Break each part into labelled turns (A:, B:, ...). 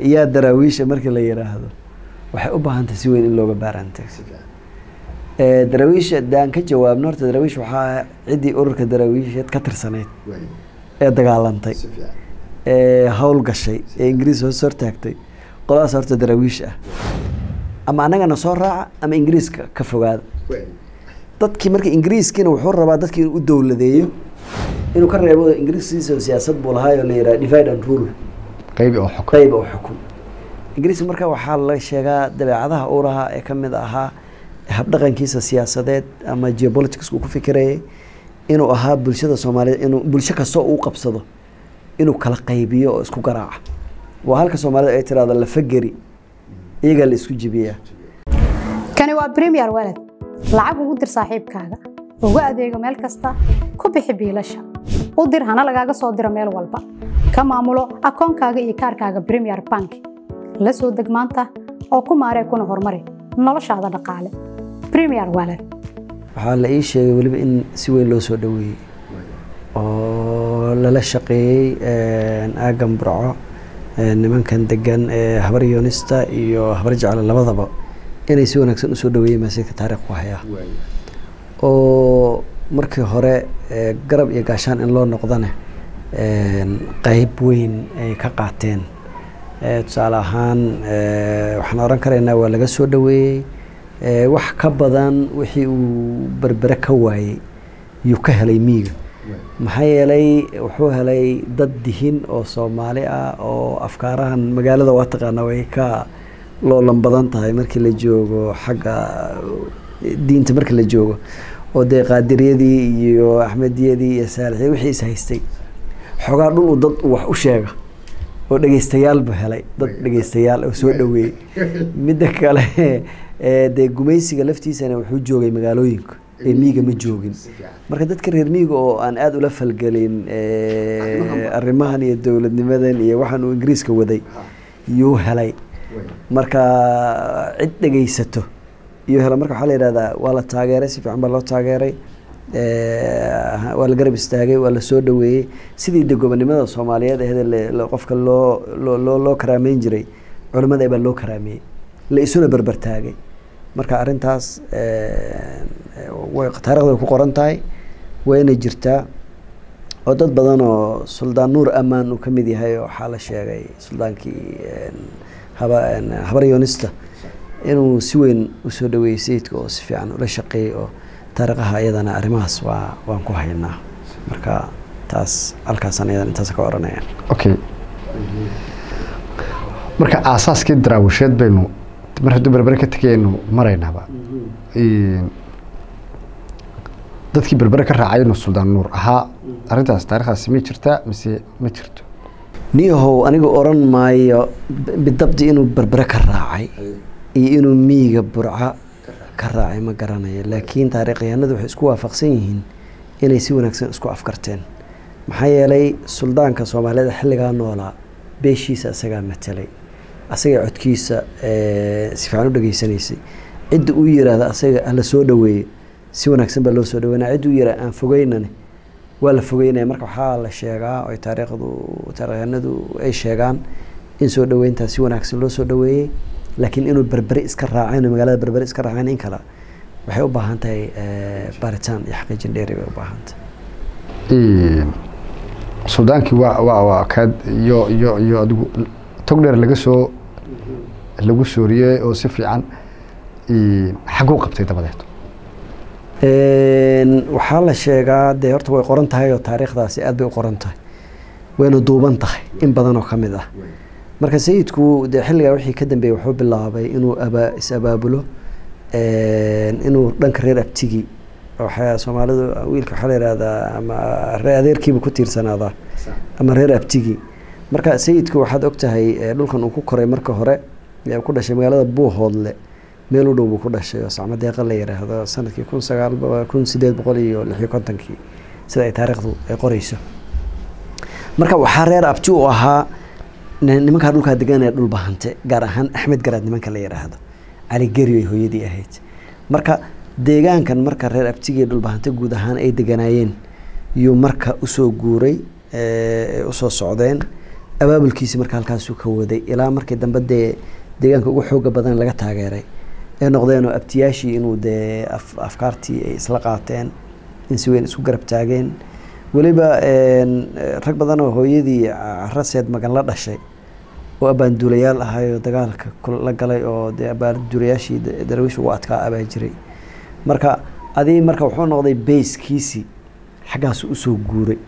A: yaa daraawiisha markii la yiraahdo waxay u baahan tahay si weyn in looga baarantay daraawiisha daan ka jawaabno horta daraawiish waxaa ciddii ururka daraawiisheed ka tirsanayd ee dagaalantay ee hawl gashay ee ingiriis hoos hortaagtay qoladaas horta daraawiish ah ama annagana soo raaca ama ingiriiska ka fogaada dadkii marka ingiriiskiina wuxuu rabaa dadkii inuu u dowladeeyo inuu ka reebo ingiriiskiisa siyaasad buu lahaa oo la yidhaha divide and rule
B: qaybi oo xukun
A: qayb oo xukun ingiriiska marka waxaa la sheegaa dabeecadaha uu lahaa ee kamid ahaa habdhaqankiisa siyaasadeed ama geopolitics uu ku fikirayay inuu ahaa bulshada soomaaliyeed inuu bulsho kastoo uu qabsado inuu kala qaybiyo oo isku garaaca waa halka soomaalida ay tiraahdo lafageri iyagaa la isku jibiyaa
C: kani waa premier walad lacag ugu dir saaxiibkaaga ugu adeego meel kasta ku bixi biilasha u dir hana lagaaga soo diro meel walba ka maamulo akoonkaaga iyo kaarkaaga premier bank la soo deg maanta oo ku maaree kuna horumari noloshaada dhaqaale premier walad
A: waxaa la ii sheegay weliba in si weyn loo soo dhaweeyey oo lala shaqeeyey aagan burco nimankan degan ee habar yoonista iyo habar jecle labadaba inay si wanaagsan usoo dhaweeyeen maasiidka taarikh ku hayaa oo markii hore garab iyo gaashaan in loo noqdane qeyb weyn ay ka qaateen tusaale ahaan waxaan oran karaynaa waa laga soo dhaweeyey wax ka badan wixii uu berbere ka waayey yuu ka helay miiga maxaa yeelay wuxuu helay dad dihin oo soomaali ah oo afkaarahan magaalada waa taqaana way ka loolan badan tahay markii la joogo xagga diinta markii la joogo oo dee qaadiriyadii iyo axmediyadii iyo saalixiyad wixii is haystay xoogaa dhul u dad wax u sheega oo dhegeystayaalbu helay dad dhegeystayaal oo soo dhaweeyey midda kale dee gumaysiga laftiisana wuxuu joogay magaalooyinka ee miiga ma joogin marka dadka reer miiga oo aan aada ula falgelin arrimahan iyo dowladnimadan iyo waxaan uu ingiriiska waday yuu helay marka cid dhegeysato iyo hela marka waxaa la yihahdaa waa la taageeray si fiican baa loo taageeray waa la garab istaagay waa la soo dhaweeyey sidii de gobonimada soomaaliyeed aheed qofka loo loo loo karaameyn jiray culimada baa loo karaameeyey la isuna berber taagay marka arrintaas way taarikhda way ku qoran tahay wayna jirtaa oo dad badan oo suldaan nuur amaan uu ka mid yahay waxaa la sheegay suldaankii haba habar yoonista inuu si weyn usoo dhaweeyey sayidka oo si fiican ula shaqeeyey oo taariikhaha iyadana arrimahaas waa waan ku haynaa marka taas halkaasaan iyadan intaas ka oranaya
B: okay marka aasaaskii daraawisheed baynu mar hadduu berbere ka tegayaynu maraynaaba dadkii berbere ka raacay inuu suldaan nuur ahaa arrintaas taarikhdaasi ma jirtaa mise ma jirto
A: niyahow aniga oran maayo bidabdi inuu berbere ka raacay iyo inuu miiga burca ka raacay ma garanayo laakiin taarikhyahanadu waxay isku waafaqsan yihiin inay si wanaagsan isku afkarteen maxaa yeelay suldaanka soomaaliyeed xilligaa noolaa beeshiisa isagaa matelay asaga codkiisa si fiican u dhageysanaysay cidda uu yiraahda asaga hala soo dhaweeye si wanaagsan baa loo soo dhaweynaya cidda uu yiraha aan fogeynane waa la fogeynaya marka waxaa la sheegaa oy taariikhdu taarikhyahanadu ay sheegaan in soo dhaweyntaas si wanaagsan loo soo dhaweeyey laakiin inuu berbere iska raaceen oo magaalada berbere iska raaceen in kale waxay u baahan tahay baaritaan iyo xaqiijin dheeri bay u baahan tahay
B: suldaankii waa waa waa kaad iyo iyo iyo adigu tog dheer laga soo lagu sooriyey oo si fiican xaguu qabtay dabadeed
A: waxaa la sheegaa dee horta way qoran tahay oo taariikhdaasi aad bay u qoran tahay wayna duuban tahay in badan oo ka mid ah marka sayidku dee xilligaa wixii ka dambeeyey wuxuu bilaabay inuu aba is abaabulo inuu dhanka reer abtigi waxaa soomaalidu wiilka waxaa la yihahdaa ama reer adeerkiiba ku tiirsanaadaa ama reer abtigi marka sayidku waxaad og tahay dhulkan uu ku koray marka hore ku dhashay magaalada buuhoodle meel u dhow buu ku dhashay oo sacmo deeqa la yiraahdo sanadkii kun sagaal kun sideed boqol iyo lixiyo kontonkii sida ay taariikhdu ay qoreyso marka waxaa reer abti u ahaa nimankaa dhulkaa degan ee dhul bahante gaar ahaan axmed garaad nimanka la yidhaahdo cali geri ay hooyadii ahayd marka deegaankan marka reer abtigii dhulbahante guud ahaan ay deganaayeen yuu marka usoo guuray usoo socdeen abaabulkiisi marka halkaasuu ka waday ilaa markii dambe dee deegaanka ugu xooga badan laga taageeray ee noqdeenoo abtiyaashii inuu dee afkaartii ay isla qaateen in si weyn isku garab taageen weliba rag badan oo hooyadii caraseed magan la dhashay oo abaanduulayaal ahayoo dagaalka la galay oo dee abaanduulayaashii daraawiish ugu adkaa abaa jiray marka adii marka wuxuu noqday bayskiisii xaggaas usoo guuray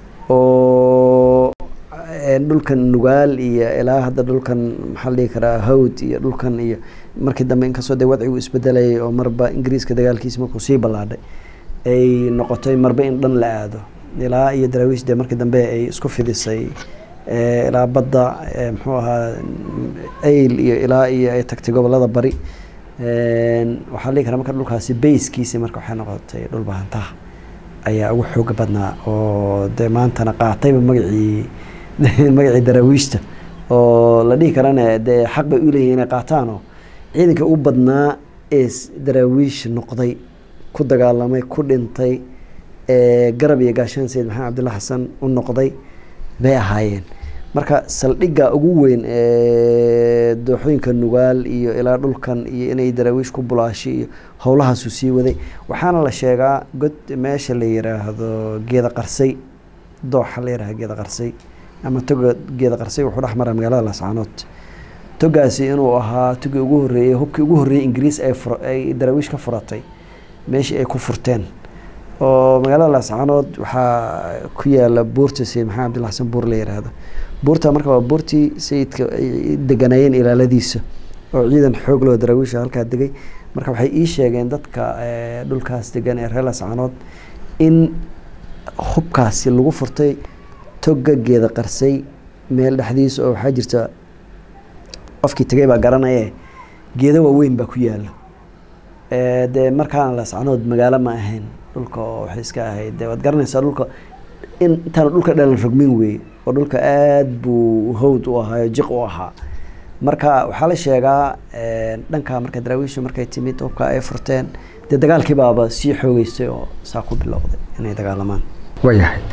A: oo dhulkan nugaal iyo ilaa hadda dhulkan maxaa la dhihi karaa hawd iyo dhulkan iyo markii dambe inkastoo dee wadcigu isbedelayay oo marba ingiriiska dagaalkiisa markuu sii ballaadhay ay noqotay marba in dhan la aado ilaa iyo daraawiish dee markii dambe ay isku fidisay ilaa badda muxuu ahaa ayl iyo ilaa iyo ay tagtay gobolada bari waxaa la dhihi karaa marka dhulkaasi bayskiisi marka waxay noqotay dhul bahantaha ayaa ugu xooga badnaa oo dee maantana qaatayba magacii magacii daraawiishta oo la dhihi karana dee xaq bay u leeyihin inay qaataanoo ciidanka ugu badnaa ee daraawiish noqday ku dagaalamay ku dhintay garab iyo gaashaan sayid maxamed cabdulla xasan u noqday bay ahaayeen marka saldhigga ugu weyn ee dooxooyinka nugaal iyo ilaa dhulkan iyo inay daraawiish ku bulaashay iyo howlahaasuu sii waday waxaana la sheegaa god meesha la yiraahdo geeda qarsay dooxa la yihahdo geeda qarsay ama toga geeda qarsay wuxuu dhex maraa magaalada laascaanood togaasi inuu ahaa togii ugu horreeyey hubkii ugu horreeyey ingiriis ay fur ay daraawiish ka furatay meeshii ay ku furteen oo magaalada laascaanood waxaa ku yaala buurta sayid maxamed abdilla xasan buur la yiraahdo buurta marka waa buurtii sayidka ay deganaayeen ilaaladiisa oo ciidan xoog loo daraawiisha halkaa degay marka waxay ii sheegeen dadka dhulkaas degan ee reer laascaanood in hubkaasi lagu furtay toga geeda qarsay meel dhexdiisa oo waxaa jirta qofkii tegay baa garanaye geeda waaweyn baa ku yaala dee markaana laascaanood magaalo ma ahayn dhulka oo waxay iska ahayd de waad garanaysaa dhulka in intaana dhulka dhalan rogmin weeye oo dhulka aada buu hawd u ahaayo jiq u ahaa marka waxaa la sheegaa dhankaa marka daraawiishu markay timid hubka ay furteen dee dagaalkii baaba sii xoogeystay oo saa ku bilowday inay dagaalamaan
B: waayahay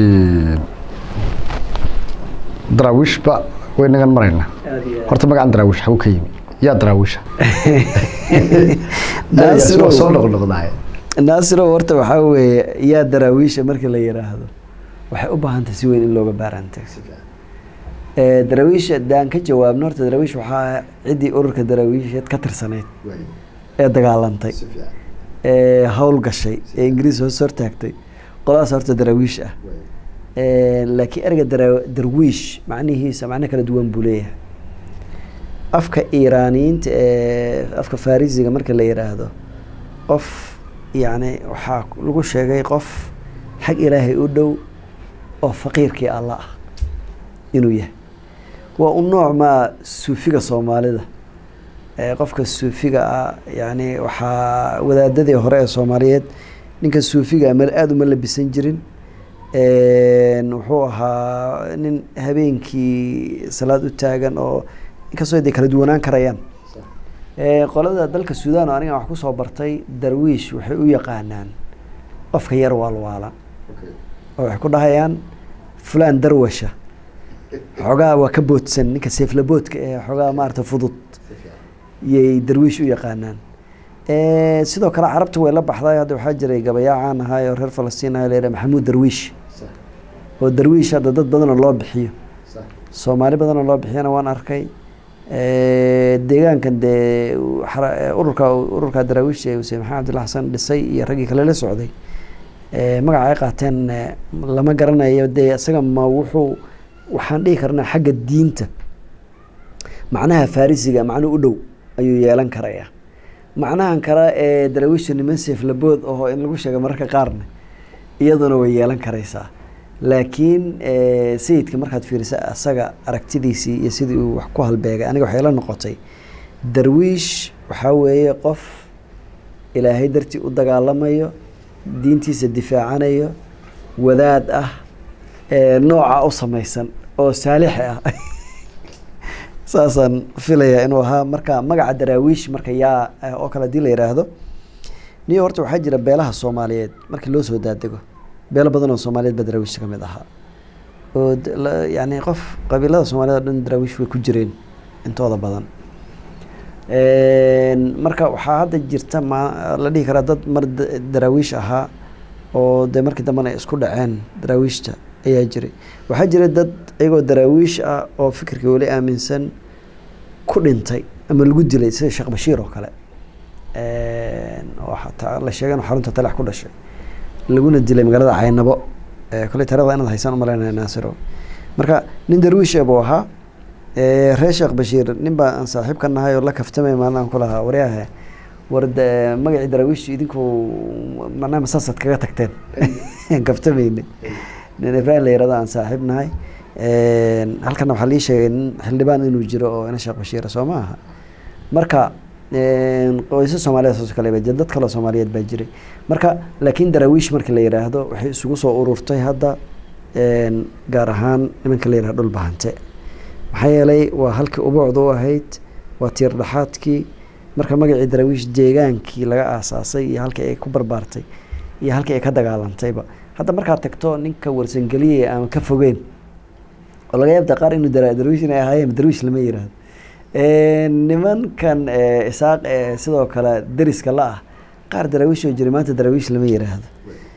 B: daraawiishba way nagan maraynaa horta magacan daraawiish xagu ka yimi yaa daraawiisha waa soo noqnoqdaay
A: naasiro horta waxaa weeye yaa daraawiisha marka la yiraahdo waxay u baahan tahay si weyn in looga baarantay daraawiisha daan ka jawaabno horta daraawiish waxaa ciddii ururka daraawiisheed ka tirsaneyd ee dagaalantay ee hawl gashay ee ingiriis hoos hortaagtay qoladaas horta daraawiish ah laakiin ereyga dara darwiish macnihiisa macno kala duwan buu leeyahay afka iiraaniyiinta ee afka farisiga marka la yiraahdo qof yacni waxaa lagu sheegay qof xag ilaahay u dhow oo faqiirkii alla ah inuu yahay waa u nooc maa suufiga soomaalida qofka suufiga ah yani waxaa wadaadadii hore ee soomaaliyeed ninka suufiga ma aada uma labisan jirin wuxuu ahaa nin habeenkii salaad u taagan oo inkastoo de kala duwanaan karayaan qolada dalka sudan oo aniga wax kusoo bartay darwiish waxay u yaqaanaan qofka yar waalwaalan oo waxay ku dhahayaan fulan darwasha xoogaa waa ka boodsan ninka seeflaboodka ee xoogaa maarata fudud yay darwiish u yaqaanaan sidoo kale carabta way la baxday hadda waxaa jiray gabayaa caan ahaay oo reer falastiin aha layidhaha maxamuud darwiish oo darwiish hadda dad badanoo loo bixiyo soomaali badanoo loo bixiyana waan arkay deegaankan dee ururka ururka daraawiisha ee huseen maxamed abdulla xasan dhisay iyo raggii kale la socday magaca ay qaateen lama garanayo dee isaga ma wuxuu waxaan dhihi karnaa xagga diinta macnaha farisiga macno u dhow ayuu yeelan karayaa macnahan kale ee daraawiisha niman seeflabood aho in lagu sheega mararka qaarna iyaduna way yeelan karaysaa laakiin sayidka markaad fiirisa asaga aragtidiisii iyo sidii uu wax ku halbeegay aniga waxay la noqotay darwiish waxaa weeye qof ilaahay dartii u dagaalamayo diintiisa difaacanayo wadaad ah nooca u samaysan oo saalixi ah saasaan filayaa inuu ahaa marka magaca daraawiish marka yaa oo kale hadii la yidhaahdo niyo horta waxaa jira beelaha soomaaliyeed markii loo soo daadego beelo badan oo soomaaliyeed baa daraawiishta ka mid ahaa oo d- la- yacni qof qabiilada soomaalida o dhan daraawiish way ku jireen intooda badan Een, marka waxaa hadda jirta ma la dhihi karaa dad mar da- daraawiish ahaa oo dee markii dambena ay isku dhaceen daraawiishta ayaa jiray waxaa jira dad iyagoo daraawiish ah oo fikirka weli aaminsan ku dhintay ama lagu dilay sida sheekh bashiir oo kale Een, oo xataa la sheegay inuu xarunta talax ku dhashay laguna dilay magaalada caynabo ee kole taarikhda inaad haysaan umalaynaya naasiro marka nin darwiish buu ahaa ee, reer sheekh bashiir nin baa aan saaxiib ka nahay oo la kaftamay maalin aan ku lahaa waryahe war de- magacii daraawiishtu idinku macnaha masaasaad kaga tagteen kaftamayne nin ibraahim la yirahdo aan saaxiib nahay Een, halkana waxaa lii sheegay nin xildhibaan inuu jiro oo ina sheekh bashiira soo ma aha marka een, qoysas soomaaliyeed saas oo kale baa jira dad kaloo soomaaliyeed baa jiray marka laakiin daraawiish markii la yidhaahdo waxay isugu soo ururtay hadda een, gaar ahaan nimanka la yidhahdo dhul bahante maxaa yeelay waa halkii ubuucda u ahayd waa tiir dhaxaadkii marka magacii daraawiish deegaankii laga aasaasay iyo halkii ay ku barbaartay iyo halkii ay ka dagaalantayba hadda markaad tagto ninka warsangeliye ama ka fogeen oo laga yaabta qaar inuu dara- darwiish inay ahaayeen darwiish lama yiraahdo Een, nimankan ee, isaaq ee sidoo kale deriska la ah qaar daraawiish oo jiray maanta daraawiish lama yiraahdo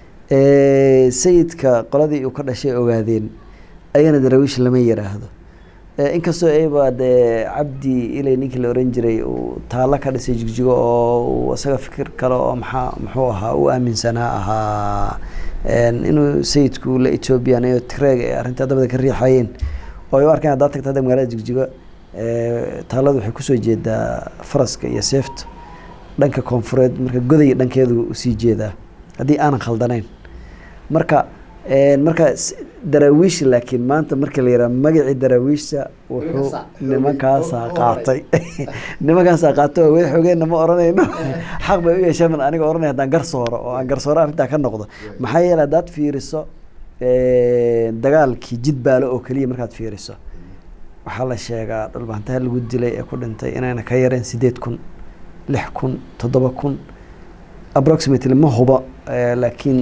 A: Ee, sayidka qoladii uu ka dhashay ogaadeen ayagana daraawiish lama yiraahdo Ee, inkastoo ayba dee cabdi ilay ninkii la oran jiray uu taalo ka dhisay jigjigo oo uu isaga fikir kale oo maxaa muxuu ahaa u aaminsanaa ahaa een, inuu sayidku la ethoobiyan iyo tigreeg ee arrintaa dabada ka riixayeen oo ay u arkeen haddaad tagto hadda magaalada jigjigo ee, taaladu waxay kusoo jeedaa faraska iyo seefta dhanka koonfureed marka goday dhankeedu usii jeedaa haddii aanan khaldanayn marka een, marka s- daraawiish laakiin maanta marka la yidhaha magacii daraawiishta wuxuu nimankaasaa qaatay nimankaasaa qaatay oo way xogeenna ma oranayno xaq bay u yeesheen baan aniga oranaya haddaan garsooro oo aan garsooro arrintaa ka noqdo maxaa yeelay haddaad fiiriso een, dagaalkii jidbaalo oo keliya markaad fiiriso waxaa la sheegaa dhulbaantaha lagu dilay ee ku dhintay inayna ka yareen sideed kun lix kun toddoba kun approximately ma huba eh, laakiin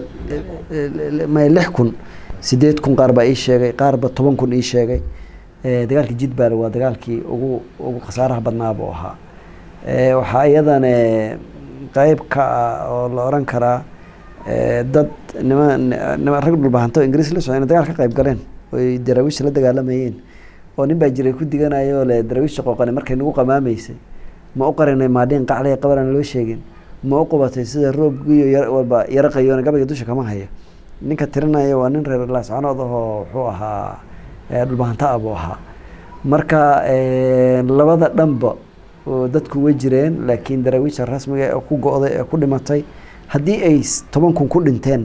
A: ma lix kun sideed kun qaar baa ii sheegay qaarba toban kun ii sheegay Eh, dagaalkii jidbaale waa dagaalkii ugu ugu khasaaraha badnaa buu ahaa Eh, waxaa iyadana qeyb ka ah oo la oran karaa eh, dad nima nima rag dhulbahanto oo ingiriis la socda inay dagaal ka qayb galeen oy daraawiishta la dagaalamayeen oo nin baa jiray ku diganayo le daraawiishta qooqane markay nagu qamaamaysay ma u qarinay maadhiin qaclaya qabaran loo sheegin ma u qubatay sida roobgiyo yar walba yaro qayoona gabayga dusha kama hayo ninka tirinaya waa nin reer laascanood ahoo wuxuu ahaa eh, dhulbahanta ah buu ahaa marka eh, labada dhanba oo dadku way jireen laakiin daraawiishta rasmiga ee ku go-day ee ku dhimatay haddii ay s- toban kun ku dhinteen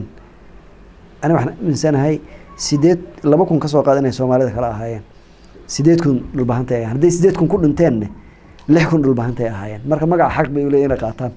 A: ani waxaan aaminsanahay sideed laba kun kasoo qaad inay soomaalida kala ahaayeen sideed kun dhulbahantay ahaayeen hadday sideed kun ku dhinteenne lix kun dhulbahantay ahaayeen marka magaca xaq bay uleeyihin inay qaataan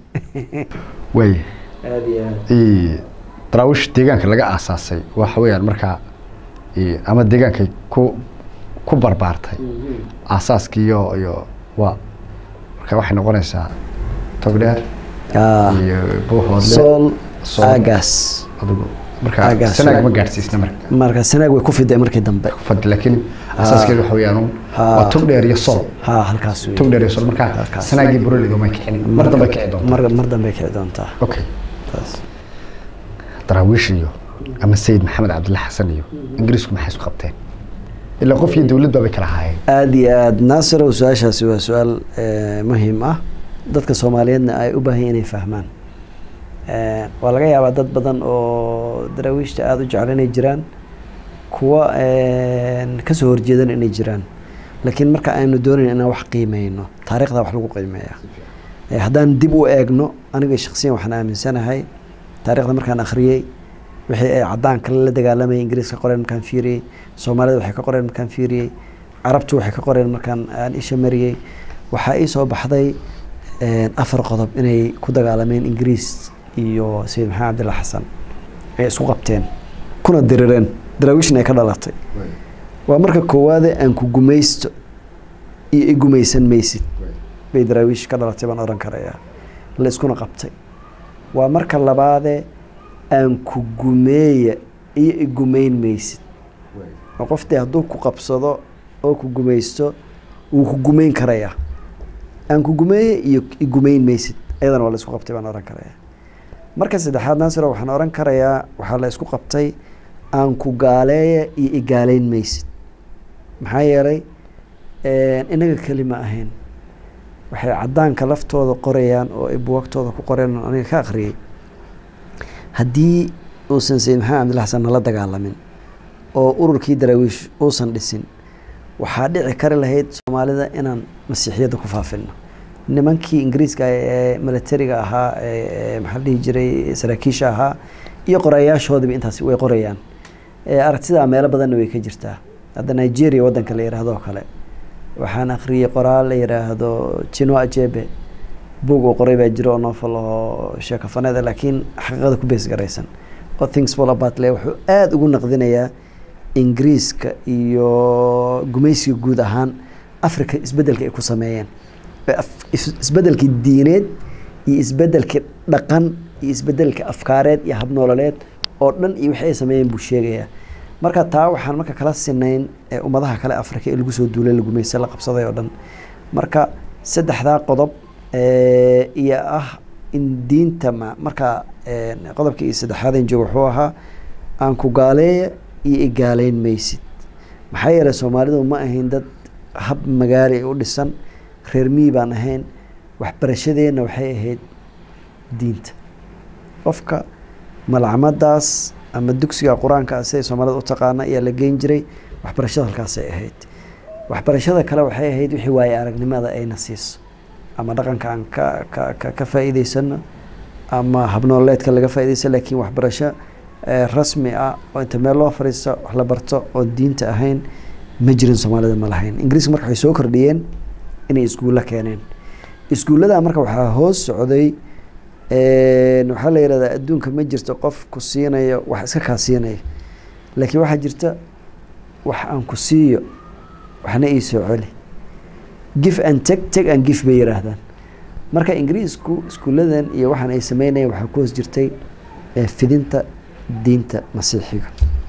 B: way
A: aad iyo aad
B: i daraawish deegaanka laga aasaasay waxa weeyaan markaa i ama deegaankay ku ku barbaartay aasaaskii iyo iyo waa marka waxay noqonaysaa togdheer
A: Ah,
B: iyo buuhoodle
A: sool
B: Sool.
A: aagaas
B: adigu marka
A: Aagaas.
B: sanaag ma gaadhsiisna marka
A: marka sanaag way ku fiday markii dambe
B: fad laakiin asaaskeedu waxa weeyaan un
A: Ha.
B: waa togdheer iyo sol
A: ha halkaas wey.
B: togdheer iyo sol marka
A: Halkaas.
B: sanaagii buralidu may kicin mar dambe kici doonta
A: mar mar dambe kici doontaa
B: okay
A: taas
B: daraawiish iyo ama sayid maxamed cabdilla xasan iyo ingiriisku maxay isku qabteen ilaa qof iyo dowlad baabay kala ahaayeen
A: aada iyo aada naasirow su-aashaasi waa su-aal eh, muhiim ah dadka soomaaliyeedna ay u baahan yihin inay fahmaan Eh, waa laga yaabaa dad badan oo daraawiishta aada u jecel inay jiraan kuwa kasoo horjeedana inay jiraan laakiin marka aynu doonayn inaan wax qiimeyno taariikhda wax lagu qiimeeya Eh, haddaan dib u eegno aniga shaksiyan waxaan aaminsanahay taariikhda markaan akhriyey wixii ay cadaanka la dagaalamayay ingiriiska qoreen markaan fiiriyey soomaalida waxay ka qoreen markaan fiiriyey carabtu waxay ka qoreen markaan aan isha mariyey waxaa ii soo baxday eh, afar qodob inay ku dagaalameen ingiriis iyo sayid maxamed cabdilla xasan ay isku qabteen kuna dirireen daraawiishna ay ka dhalatay waa marka koowaade aan ku gumaysto iyo i gumaysan maysid bay daraawiish ka dhalatay baan odhan karayaa la iskuna qabtay waa marka labaade aan ku gumeeya iyo i gumayn maysid oo qoftii hadduu ku qabsado oo ku gumaysto wuu ku gumayn karayaa aan ku gumeeye iyo igumayn maysid ayadana waa la isku qabtay baan ohan karaya marka saddexaad naasiro waxaan ohan karayaa waxaa la isku qabtay aan ku gaaleeya iyo igaaleyn maysid maxaa yeelay inaga keli ma ahayn waxay caddaanka laftooda qorayaan oo ay buwagtooda ku qoreen oo aniga ka akhriyey haddii uusan sayid maxamed cabdilla xasan nala dagaalamin oo ururkii daraawiish uusan dhisin waxaa dhici kari lahayd soomaalida inaan masiixiyadda ku faafino nimankii ingiriiska ee militariga ahaa ee maxaa la dhihi jiray saraakiisha ahaa iyo qorayaashoodiba intaasi way qorayaan aragtidaa meelo badanna way ka jirtaa hadda nigeria waddanka la yidhaahdo oo kale waxaan akhriyey qoraal la yidhaahdo jino ajebe buog oo qoray baa jiro oo novel oo sheekafaneeda laakiin xaqiiqada ku bees garaysan oo things fall apart le wuxuu aada ugu naqdinayaa ingiriiska iyo gumaysiga guud ahaan africa isbeddelka ay ku sameeyeen isbeddelkii diineed iyo isbeddelkii dhaqan iyo isbeddelka afkaareed iyo habnoololeed oo dhan iyo wixii ay sameeyeen buu sheegayaa marka taa waxaan marka kala sinayn ummadaha kale africa ee lagu soo duulay la gumaysta la qabsaday oo dhan marka saddexdaa qodob iyo ah in diinta marka qodobkii iyo saddexaadeen joogo wuxuu ahaa aan ku gaaleeya iyo igaaleyn maysid maxaa yeelay soomaalidu ma ahayn dad hab magaali u dhisan reer miyi baan ahayn waxbarashadeenna waxay ahayd diinta qofka malcamadaas ama dugsiga qur-aanka siday soomaalida u taqaana ayaa la geyn jiray waxbarashada halkaasay ahayd waxbarashada kale waxay ahayd wixii waaye aragnimada ayna siiso ama dhaqanka aan ka ka ka ka faa'iideysano ama habnooleedka laga faa'iideysa laakiin waxbarasho rasmi ah oo inta meel loo fariisto wax la barto oo diinta ahayn ma jirin soomaalida ma lahayn ingiriiska marka waxay soo kordhiyeen inay iskuulla keeneen iskuullada marka waxaa hoos socday waxaa la yihahdaa adduunka ma jirto qof ku siinayo wax iska kaa siinaya laakiin waxaa jirta wax aan ku siiyo waxna ii soo celi gif and teg teg and gif bay yihaahdaan marka ingiriisku iskuulladan iyo waxaan ay sameynayeen waxaa ku hoos jirtay fidinta diinta masiixiga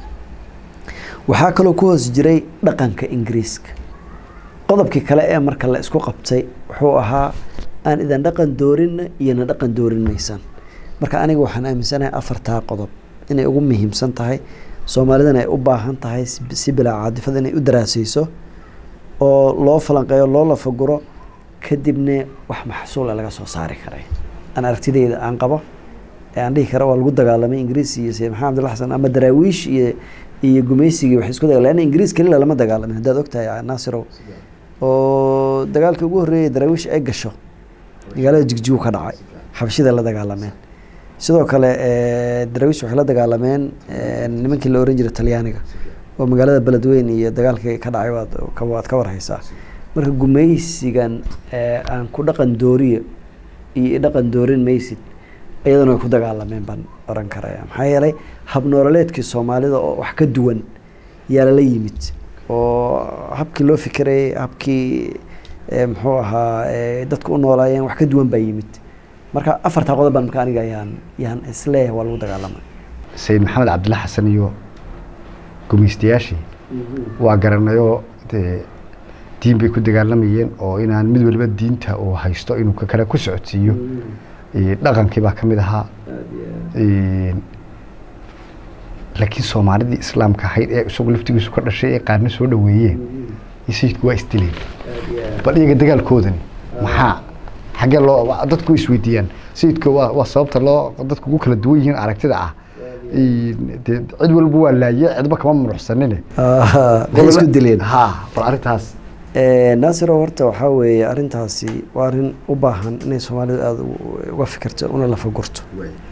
A: waxaa kaloo ku hoos jiray dhaqanka ingiriiska qodobkii kale ee marka la isku qabtay wuxuu ahaa aan idan dhaqan doorinna iyona dhaqan doorin maysaan marka aniga waxaan aaminsanahay afartaa qodob inay ugu muhiimsan tahay soomaalidana ay u baahan tahay si bilaa caadifada inay u daraasayso oo loo falanqeeyo loo lafaguro kadibna wax maxsuula laga soo saari karay aan aragtideyda aan qabo ee aan dhihi kara waa lagu dagaalamay ingiriis iyo sayid maxamed abdilla xasan ama daraawiish iyo iyo gumaysigii waxay isku daga leanna ingiriis kelila lama dagaalamin haddaad ogtahay naasirow oo dagaalkii ugu horreeyay daraawiish ay gasho magaalada jigjigu ka dhacay xabashida la dagaalameen sidoo kale daraawiish waxay la dagaalameen nimankii la oran jiray talyaaniga oo magaalada beledweyn iyo dagaalkii ka dhacay waad waad ka warhaysaa marka gumaysigan aan ku dhaqan dooriyo iyo dhaqan doorin maysid iyadana way ku dagaalameen baan oran karaya maxaa yeelay habnoololeedkii soomaalida oo wax ka duwan yaa lala yimid oo habkii loo fikirayay habkii muxuu ahaa dadka u noolaayeen wax ka duwan baa yimid marka afartaa qodob baan marka aniga yaan yaan isleeyahay waa lagu dagaalamay
B: sayid maxamed cabdilla xasan iyo gumaystayaashii waa garanayoo dee diin bay ku dagaalamayeen oo inaan mid waliba diinta uu haysto inuu ka kale ku socodsiiyo dhaqankii baa ka mid ahaa laakiin soomaalidii islaamka ahayd ee isagu laftigiisu ka dhashay ee qaarna soo dhaweeyeen sayidku waa isdileen bal iyaga dagaalkoodani maxaa xaggee loo dadku isweydiiyaan sayidka waa waa sababta loo dadku ugu kala duwan yihiin aragtida ah de cid walba waa laaye cidba kama munuxsanine
A: waxay isku dileen
B: ha bal arrintaas
A: naasiro horta waxaa weeye arrintaasi waa arrin u baahan inay soomaalidu aada uga fikirto una lafagurto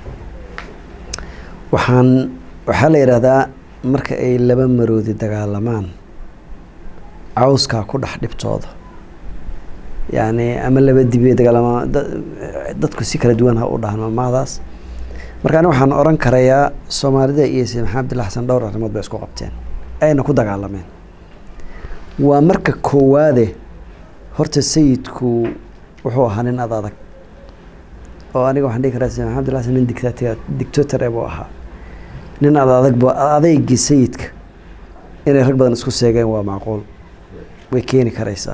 A: waxaan waxaa la yidhaahdaa marka ay laba maroodi dagaalamaan cawskaa ku dhex dhibtooda yacni ama laba dibi dagaalamaan dadku si kala duwan ha u dhahan maamaadaas marka aniga waxaan oran karayaa soomaalida iyo sayid maxamed abdilla xasan dhowr arrimood bay isku qabteen ayna ku dagaalameen waa marka koowaade horta sayidku wuxuu ahaa nin ad adag oo aniga waxaan dhihi karaa sayid maxamed abdilla xasan nin dictator dictator buu ahaa nin ad adag bu adaygii sayidka inay rag badan isku seegeen waa macquul way keeni karaysaa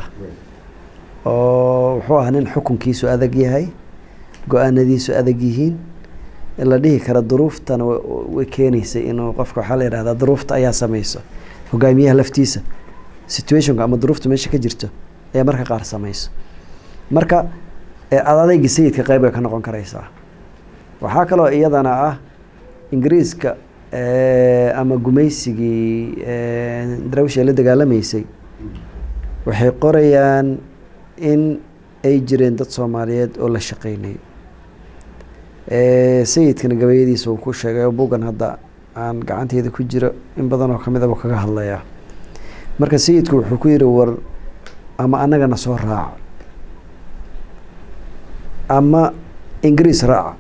A: oo wuxuu ahaa nin xukunkiisu adag yahay go-aanadiisu adag yihiin la dhihi kara duruuftana way keenaysay inuu qofka waxaa la yidhahdaa duruufta ayaa sameyso hogaamiyaha laftiisa situationka ama duruufta meesha ka jirto ayaa marka qaar sameyso marka adadayga sayidka qeyb bay ka noqon karaysaa waxaa kaloo iyadana ah ingiriiska ama gumaysigii daraawish ay la dagaalamaysay waxay qorayaan in ay jireen dad soomaaliyeed oo la shaqeynay sayidkana gabayadiisa uu ku sheegay bugan hadda aan gacanteeda ku jiro in badan oo kamid aba kaga hadlayaa marka sayidku wuxuu ku yihi war ama annagana soo raaca ama ingiriis raaca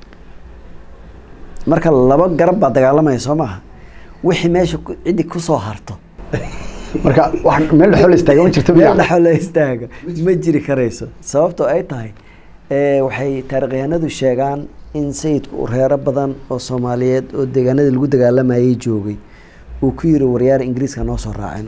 A: marka laba garab baa dagaalamaya soo maaha wixii meesha ciddi kusoo harto
B: marka wax meel dhexoo la istaaga ma jirto
A: meel dhexoo la istaaga ma jiri karayso sababtoo ay tahay waxay taarikhyahanadu sheegaan in sayidku uu reero badan oo soomaaliyeed oo deegaanadii lagu dagaalamayay joogay uu ku yiri waryaar ingiriiska noo soo raacino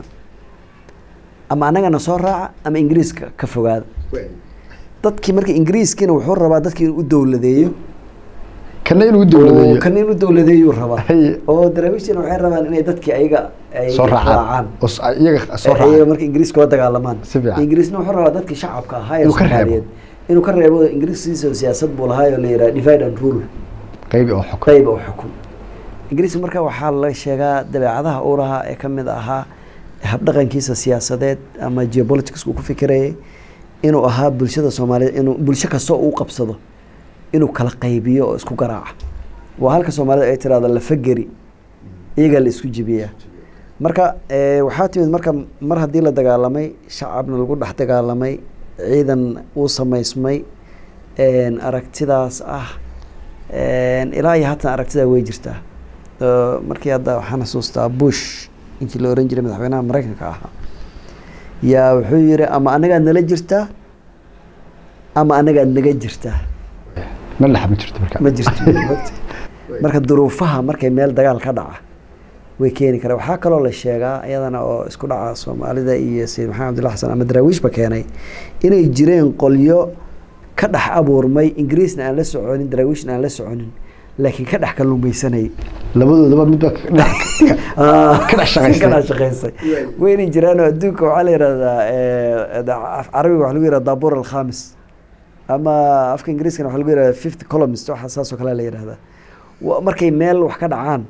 A: ama annagana soo raaca ama ingiriiska ka fogaada dadkii marka ingiriiskiina wuxuu rabaa dadkii inuu u dowladeeyo
B: kana inuu dowladeeyo
A: kana inuu dowladeeyuu rabaa oo daraawiishtina waxay rabaan inay dadkii ayaga ay
B: soo raacaan iyaga soo
A: iyaga
B: raacaan
A: marka ingiriiska la dagaalamaan
B: Si fiican.
A: ingiriisna wuxuu rabaa dadkii shacabka ahaa ee
B: Inuu ka reebo.
A: soomaaliyeed inuu ka reebo ingiriiskiisa siyaasad buu lahaa oo la yidhaha divide and rule
B: qaybi oo xukun
A: qayb oo xukun ingiriiska marka waxaa la sheegaa dabeecadaha uu lahaa ee kamid ahaa habdhaqankiisa siyaasadeed ama geopolitics uu ku fikirayay inuu ahaa bulshada soomaaliyeed inuu bulsho kastoo uu qabsado inuu kala qaybiyo oo isku garaaca waa halka soomaalida ay tiraahdo lafageri iyagaa la isku jibiyaa marka eh, waxaa timid marka mar haddii la dagaalamay shacabna lagu dhex dagaalamay ciidan uu samaysmay een, aragtidaas ah een, ilaa iyo haatan aragtidaa way jirtaa Oo markii hadda waxaan xasuustaa bush ninkii la oran jiray madaxweynaha mareykanka ahaa yaa wuxuu yiri ama anagaad nala jirtaa ama anagaad naga jirtaa
B: meel dhexa ma jirto marka
A: ma jirto moogta. marka duruufaha markay meel dagaal ka dhaca way keeni karaan waxaa kaloo la sheegaa iyadana oo isku dhaca soomaalida iyo sayid maxamed abdulla xasan ama daraawiishba keenay inay jireen qolyo ka dhex abuurmay ingiriisna aan la soconin daraawiishna aan la soconin laakiin ka dhex kalluumaysanayay
B: labadoodaba midba ka dhex- ka dhex shaqaystay.
A: ka dhex shaqaystay wayna jiraan oo adduunka waxaa la yihahdaa eh, da- af- carabiga waxaa lagu yihahda daabur alkhamis ama afka ingiriiskana waxaa lagu yihahda fifth columnist waxa saas oo kale la yihahdaa Wa- markay meel wax ka dhacaan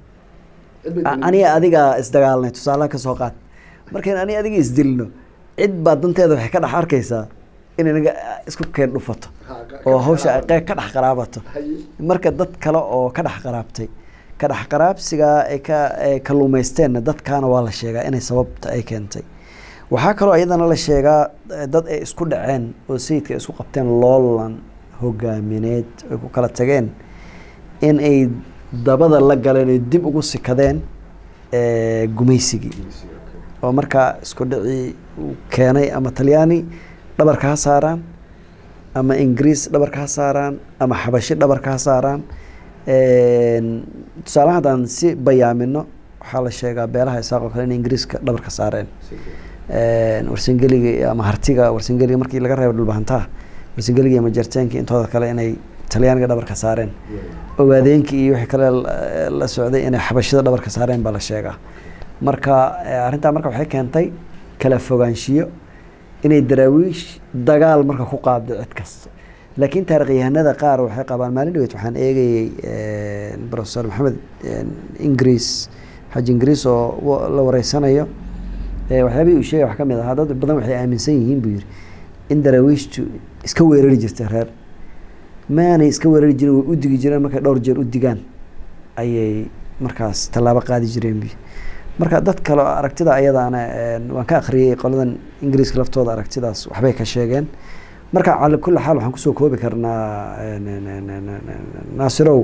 A: a- aniga adiga isdagaalnay tusaalaha ka soo qaad markayn aniga adiga isdilno cid baa danteeda waxay ka dhex arkaysaa inay naga isku keen dhufato oo hawsha ay qeyb ka dhex qaraabato marka dad kale oo ka dhex qaraabtay ka dhex qaraabsiga ay ka ay kalluumaysteenna dadkaana waa la sheegaa inay sababta ay keentay waxaa kaloo iyadana la sheegaa eh, dad ay isku dhaceen oo sayidka ay isku qabteen loolan hogaamineed ay ku kala tageen in ay dabada la galeen ay dib ugu sikadeen eh, gumaysigii oo markaa isku dhicii uu keenay ama talyaani dhabarka ha saaraan ama ingiriis dhabarka ha saaraan ama xabashi dhabarka ha saaraan Een, tusaale haddaan si bayaamino waxaa la sheegaa beelaha isaaq oo kale inay ingiriiska dhabarka saareen Een, warsangeliga iyo ama hartiga warsangeliga markii laga reebo dhulbahantaha warsangeliga iyo majarteenka intooda kale inay talyaaniga dhabarka saareen ogaadeenkii iyo wixii kale la- la socday inay xabashida dhabarka saareen baa la sheegaa marka eh, arrintaa marka waxay keentay kala fogaanshiyo inay daraawiish dagaal marka ku qaabdo cid kasta laakiin taarikhyahanada qaar waxay qabaan maalin dhaweyd waxaan eegayey eh, professor maxamed eh, ingiriis xaji ingiriis oo wa- la wareysanayo eh, waxyaabihii uu sheegay wax ka mid ahaa dad badan waxay aaminsan yihiin buu yidhi in daraawiishtu iska weerari jirtay reer maanay iska weerari jirin way u digi jireen markay dhowr jeer u digaan ayay markaas tallaabo qaadi jireen buy marka dad kale oo aragtida ayadaana een, waan ka akhriyey qoladan ingiriiska laftooda aragtidaas waxbay ka sheegeen marka cala kulli xaal waxaan kusoo koobi karnaa een, een, een, een, een, een, naasirow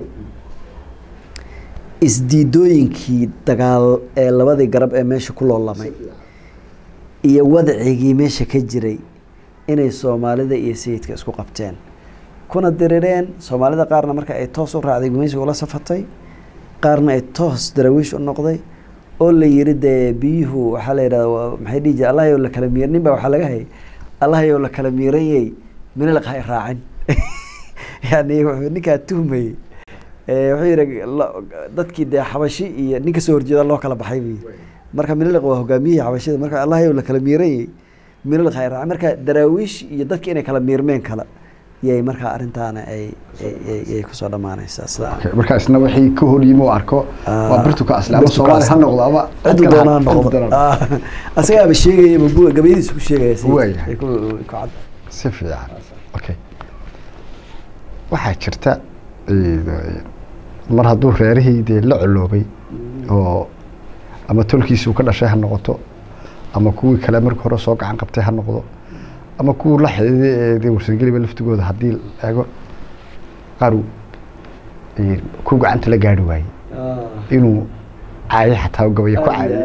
A: isdiidooyinkii dagaal ee labadii garab ee meesha ku loolamay iyo wadcigii meesha ka jiray inay soomaalida iyo sayidka isku qabteen kuna dirireen soomaalida qaarna marka ay toos u raacday gumaysiga ula safatay qaarna ay toos daraawiish u noqday oo la yiri dee biyuhu waxaa la yidhahda waa- maxay dhihi jire allahayow la kala miir nin baa waxaa laga hayay allahayow la kala miiranyey minilaq hay raacin yani wuxuu ninkaa tuhmayey Eh, wuxuu yihi la- dadkii dee xabashi iyo nin kasoo horjeeda loo kala baxay buyi marka minilaq waa hogaamiyihii xabashida marka allahayow la kala miiranyey minilaq hay raacin marka daraawiish iyo dadki inay kala miirmeen kala yay markaa arrintaana ay ay- ay- ay kusoo dhammaanaysaa sida
B: Okay, marka isna wixii ka hor yimi uu arko waa birtu ka asli ama
A: birtu ka
B: soomaali ha
A: asli.
B: noqdo ama
A: ciddu
B: kale ha-
A: doonaa
B: ciddu
A: noqdo
B: doonaa.
A: Ah, asagaaba sheegaya mabu- gabayadiisu ku sheegaya sayidka.
B: Waayahay.
A: Ay ku- ku cad
B: si fiican okay waxaa jirta eh, mar hadduu reerihii dee la coloobay oo ama tolkiisuu ka dhashay ha noqoto ama kuwii kale markii hore soo gacan qabtay ha noqdo ama kuwii la xididay ee dee warsangeliba laftigooda haddii la eego qaar uu, eh, ku gacanta la gaari waayey inuu caayo xataa gabaya ku caayay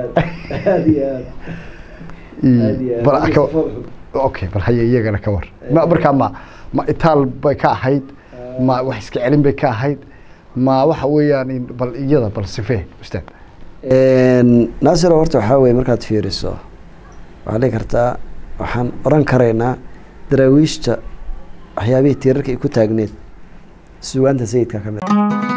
B: Eh, bal ka- okay bal haye iyagana ka war ma markaa ma ma itaal bay ka ahayd ma wax iska celin bay ka ahayd ma waxa weeyaan in- bal iyada bal sifee ustaad
A: naasiro horta waxaa weye markaad fiiriso waxaa dhihi kartaa waxaan oran karaynaa daraawiishta waxyaabihii tiirarka ay ku taagneed sugaanta sayidka ka mid ah.